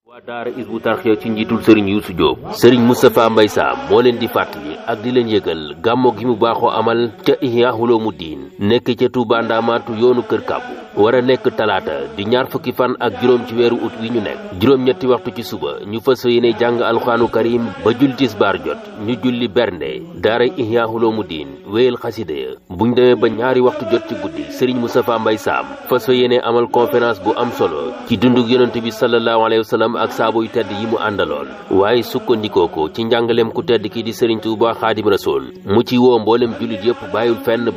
waa daara isbu tarxiya ci njiitul sëriñ Youssou Diop sëriñ Moustapha Mbaye Sam moo leen di fàttali ak di leen yëgal gàmmo gi mu baaxoo amal ca Ihya Ulumuddin nekk ca Touba Ndamaatu yoonu kër kàbbu war a nekk talaata di ñaar fukki fan ak juróom ci weeru ut wi ñu nekk juróom-ñetti waxtu ci suba ñu fas yéene jàng alxuraanu karim ba julli tisbaar jot ñu julli bernde daara Ihya Ulumuddin wéyal xasida ya buñ demee ba ñaari waxtu jot ci guddi sëriñ Moustapha Mbaye Sam fas yéene amal conférence bu am solo ci dundug yonent bi sallallahu alayhi wa sallam ak saabo yu tedd yi mu àndaloon waaye sukkandikoo ko ci njàngaleem ku tedd ki di Serigne Touba Xaadim Rasool mu ci woo mboolem jullit yëpp bàyyul fenn